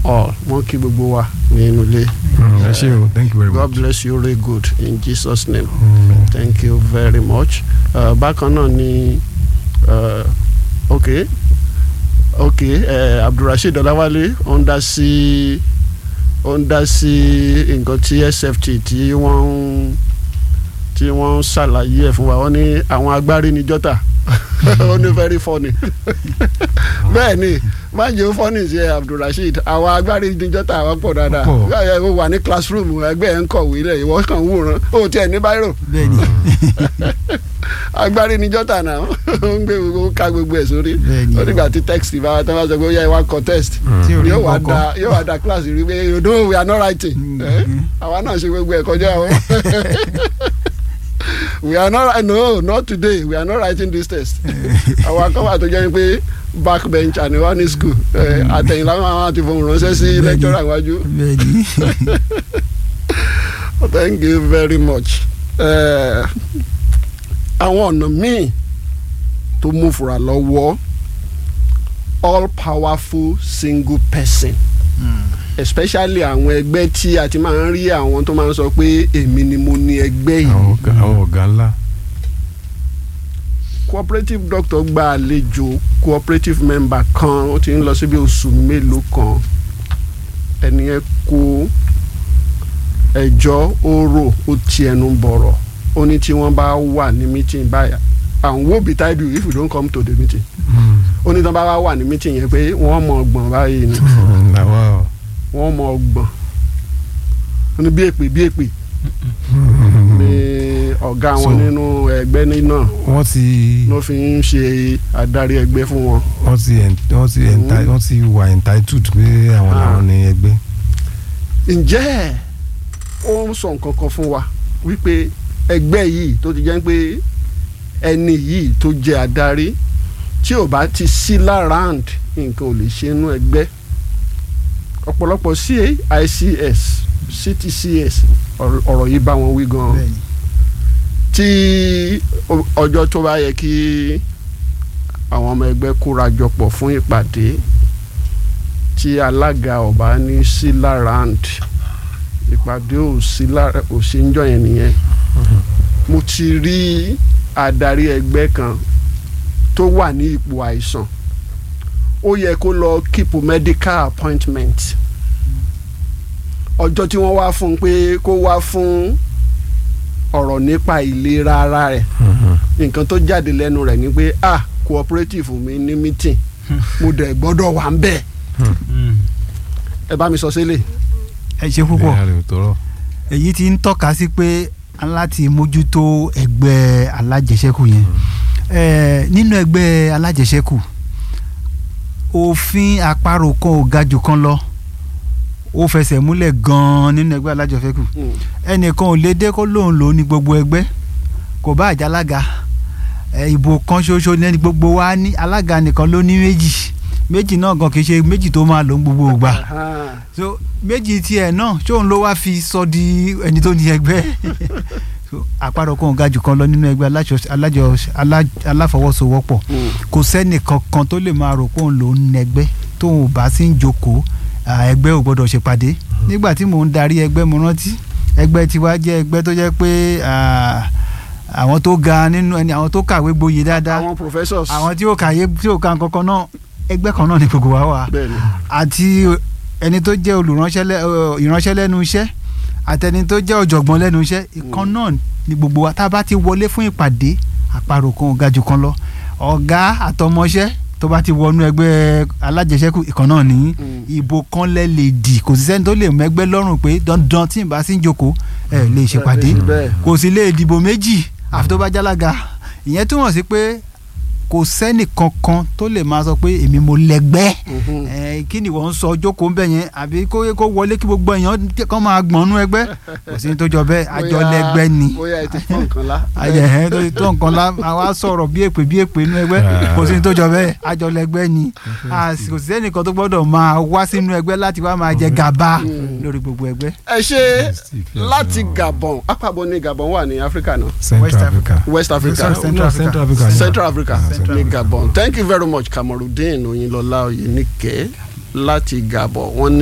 all wọ́n kí gbogbo wa nínú ilé ẹ ṣé o thank you very God much. bless you really good in Jesus name Amen. thank you very much uh, bákan náà ni uh, ok ok uh, Abdulrasheed Ọláwálé ó ń dá sí ó ń dá sí nǹkan tí SFT tí wọ́n ń tí wọ́n ń ṣàlàyé ẹ̀ fún wa wọ́n ní àwọn agbárí ní jọ́tà ó ní very funny bẹ́ẹ̀ ni má jẹ́ ó funny sí ẹ Abdulrasheed àwọn agbárí ní jọ́tà àwọn pọ̀ dáadáa Pọ̀. Ẹ, ó wà ní classroom ẹgbẹ́ ẹ̀ ń kọ̀wé lẹ̀ ìwọ kàn ń wòran ó tiẹ̀ ní báírò bẹ́ẹ̀ni agbárí ní jọ́tà náà ó ń gbé gbogbo ká gbogbo ẹ̀ sórí Bẹ́ẹ̀ni. ó nígbà tí text bá wa tán bá sọ pé ó yẹ wá contest tí orí yóò wá kọ̀ọ̀kan. da yóò wá da class rí pé you know we are not writing Mm. Eh? àwa náà ṣe gbogbo ẹ̀ kọjá o we are not no not today we are not writing this test àwọn akọ́wà tó jẹ́ pé backbench and one in school Eh, àtẹ̀yìnlá wọn àti fohùn ránṣẹ́ sí Bẹ́ẹ̀ni. lecturer iwájú bẹ́ẹ̀ni thank you very much. Eh, àwọn ọ̀nà míì tó mú fura lọ́wọ́ all powerful single person especially àwọn ẹgbẹ́ tí a ti máa ń rí àwọn tó máa ń sọ pé èmi ni mo ní ẹgbẹ́ àwọn yìí ọ̀gá àwọn ọ̀gá ńlá. cooperative doctor gba àlejò cooperative member kan ó ti ń lọ síbi oṣù mélòó kan ẹni yẹn kó ẹjọ́ ó rò ó ti ẹnu bọ̀rọ̀ ó ní tí wọ́n bá wà ní meeting báyà and wo betide you if you don't come to the meeting ó ní tí wọ́n bá wà wà ní meeting yẹn pé wọ́n mọ ọgbọ̀n báyìí ni làwa o. wọ́n mọ ọgbọ̀n ó ní bí èpè bí èpè ní ọ̀gá wọn So- nínú ẹgbẹ́ ní náà wọ́n ti ló fi ń ṣe adarí ẹgbẹ́ fún wọn. wọ́n ti en- wọ́n ti enti- wọ́n ti wà entitled pé àwọn Ah. làwọn ní ẹgbẹ́. ǹjẹ́ ó ń sọ nǹkan kan fún wa wípé ẹgbẹ́ yìí tó ti jẹ́ pé ẹni yìí tó jẹ́ adarí tí ò bá ti sí lárànd nǹkan ò lè ṣe inú ẹgbẹ́ ọ̀pọ̀lọpọ̀ CICS CTCS ọ̀rọ̀ ọ̀rọ̀ yìí bá wọn wí gan-an bẹ́ẹ̀ni tí ọ- ọjọ́ tó bá yẹ kí àwọn ọmọ ẹgbẹ́ kóra jọpọ̀ fún ìpàdé tí alága ọba ní sí lárand ìpàdé ò sí lára ò sí ń jọ yẹn nìyẹn mo ti rí adarí ẹgbẹ́ kan tó wà ní ipò àìsàn ó yẹ kó lọ keep medical appointment ọjọ́ tí wọ́n wá fún un pé kó wá fún ọ̀rọ̀ nípa ìlera ara rẹ̀ nǹkan tó jáde lẹ́nu rẹ̀ ni pé ah cooperative mi ní meeting mo dẹ̀ gbọ́dọ̀ wà ń bẹ̀ ẹ bá mi sọ sílẹ̀ ẹ ṣe púpọ̀ ìlera rẹ̀ ò tọrọ. èyí ti ń tọ́ka sí pé aláti mójútó ẹgbẹ́ alájẹsẹ́kù yẹn Eh, nínú ẹgbẹ́ alájẹsẹ́kù òfin àparò kan ò ga jù kan lọ ó fẹsẹ̀ múlẹ̀ gan-an nínú ẹgbẹ́ alájẹsẹ́kù ẹnìkan ò lè dé kó lóun lò ó ní gbogbo ẹgbẹ́ kò bá àjàlága ẹ, ìbò kan ṣoṣo ní gbogbo wa ní alága nìkan ló ní méjì méjì náà gan kì í ṣe méjì tó máa lò ń gbogbo ìgbà so méjì tiẹ̀ náà ṣóun ló wá fi sọ di ẹni tó ní ẹgbẹ́ so àparò kan ò ga jù kan lọ nínú ẹgbẹ́ alájọ- alájọ- alá- aláfọwọ́sowọ́pọ̀ kò sẹ́nì kankan tó lè máa rò pé òun lòún nẹgbẹ́ tóun ò bá sí ń jókòó à, ẹgbẹ́ ò gbọ́dọ̀ ṣèpàdé nígbà tí mò ń darí ẹgbẹ́ mo rántí ẹgbẹ́ tiwa jẹ́ ẹgbẹ́ tó jẹ́ pé à, àwọn tó ga nínú ẹni àwọn tó kàwé gboyè dáadáa àwọn professors àwọn tí ó kàyé tí ó ka nǹkan kan náà ẹgbẹ́ kan náà ni gbogbo wa wà bẹ́ẹ̀ ni àti ẹni tó jẹ́ olùránṣẹ́ lẹ́- ọ, ìránṣẹ́ lẹ́nu iṣẹ́ àtẹni tó jẹ́ ọ̀jọ̀gbọ́n lẹ́nu iṣẹ́ ìkan náà ni gbogbo wa tá a bá ti wọlé fún ìpàdé àparò kan ò ga jù kan lọ ọ̀gá àtọmọṣẹ́ tó bá ti wọnú ẹgbẹ́ alájẹsẹ́kù ìkan náà ní ìbò kan lẹ́ lè dì kò sí sẹ́ni tó lè mẹ́gbẹ́ lọ́rùn pé dandan tí n bá sí ń jókòó ẹ lè ṣèpàdé bẹ́ẹ̀ kò sì lè dìbò méjì àfi tó bá jálága ìyẹn túmọ̀ sí pé kò sẹ́nì kankan tó lè máa sọ pé èmi mo lẹ́gbẹ́ Mhm. ẹ kí ni wọ́n ń sọ jókòó ńbẹ yẹn àbí kó kó wọlé kí gbogbo èèyàn kàn máa gbọ̀nú ẹgbẹ́ kò sí ní tó jọ bẹ́ẹ̀ àjọ Bóyá- lẹ́gbẹ́ ni bóyá ẹ ti fọ́ nǹkan lá àjẹ ẹ̀ tó tó nǹkan la àwa sọ̀rọ̀ bí èpè bí èpè inú ẹgbẹ́ kò sí ní tó jọ bẹ́ẹ̀ àjọ lẹ́gbẹ́ ni A sì- kò sí ẹnìkan tó gbọ́dọ̀ máa wá sínú ẹgbẹ́ láti wá máa jẹ gàba lórí gbogbo ẹgbẹ́ ẹ ṣe láti Gabon apábọ̀ ní Gabon wà ní Áfíríkà náà West Central Africa. West Africa Sorry, Central Africa. Central Africa. Central Africa Central ní Africa. Gabon thank you very much Kamarudin Oyinlọlá Oyinike láti Gabon wọ́n ní